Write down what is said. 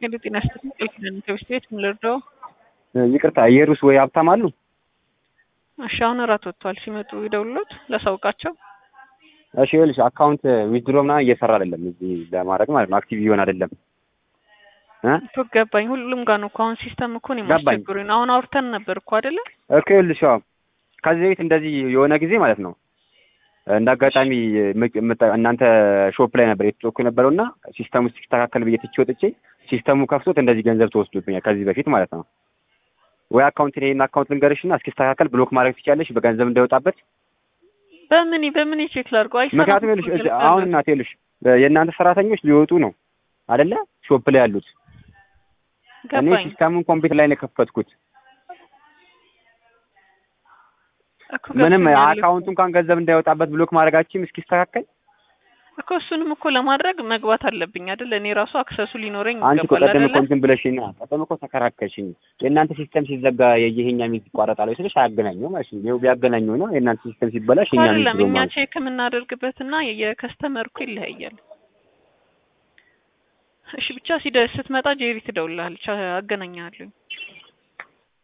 ሄሎ ጤና ይስጥልኝ ቃል ኪዳን ከሚስት ቤት ምን ልርዳው? ይቅርታ ኢየሩስ ወይ ሀብታም አሉ? እሺ አሁን እራት ወጥቷል። ሲመጡ ይደውሉት ላሳውቃቸው። እሺ ይኸውልሽ አካውንት ዊዝድሮ ምናምን እየሰራ አይደለም እዚህ ለማድረግ ማለት ነው። አክቲቭ እየሆነ አይደለም እ እኮ ገባኝ። ሁሉም ጋር ነው እኮ አሁን ሲስተም እኮ ነው ገባኝ። የሚያስቸግሩኝ። አሁን አውርተን ነበር እኮ አይደለ? እኮ ይኸውልሽ አዎ ከዚህ በፊት እንደዚህ የሆነ ጊዜ ማለት ነው እንደ አጋጣሚ ምቅ- ምጠ- እናንተ ሾፕ ላይ ነበር የተጮኩ የነበረው እና ሲስተሙ ሲስተካከል ብዬ ትቼ ወጥቼ ሲስተሙ ከፍቶት እንደዚህ ገንዘብ ተወስዶብኛል ከዚህ በፊት ማለት ነው። ወይ አካውንት ይሄን አካውንት ልንገርሽ እና እስኪስተካከል ብሎክ ማድረግ ትችያለሽ በገንዘብ እንዳይወጣበት። በምን በምን ቼክ ላድርገው? አይሰራም ምክንያቱም እኮ ይኸውልሽ እዚህ ገልጸን አሁን ነበር። እናቴ ይኸውልሽ የእናንተ ሰራተኞች ሊወጡ ነው አይደለ? ሾፕ ላይ ያሉት እኔ ገባኝ ሲስተሙን ኮምፒውተር ላይ ነው የከፈትኩት። እኮ ምንም ገብቶኛል አካውንቱ እንኳን ገንዘብ እንዳይወጣበት ብሎክ ማድረጋችም እስኪስተካከል እኮ እሱንም እኮ ለማድረግ መግባት አለብኝ አይደል? እኔ ራሱ አክሰሱ ሊኖረኝ አንቺ እኮ ይገባል ቀደም እኮ አይደለ? እንትን ብለሽኝ ነው ቀደም እኮ ተከራከርሽኝ። የእናንተ ሲስተም ሲዘጋ የይሄኛ ሚዝ ይቋረጣል ወይ ስልሽ አያገናኘው ማለት ነው። ይኸው ቢያገናኘው ነው የእናንተ ሲስተም ሲበላሽ እኮ የኛ ሚዝ አይደለም ብሎ እኛ ማለት ነው። ቼክ የምናደርግበትና የከስተመር እኮ ይለያያል። እሺ ብቻ ሲደ ስትመጣ ጄሪ ትደውልልሃለች፣ አገናኛለሁ።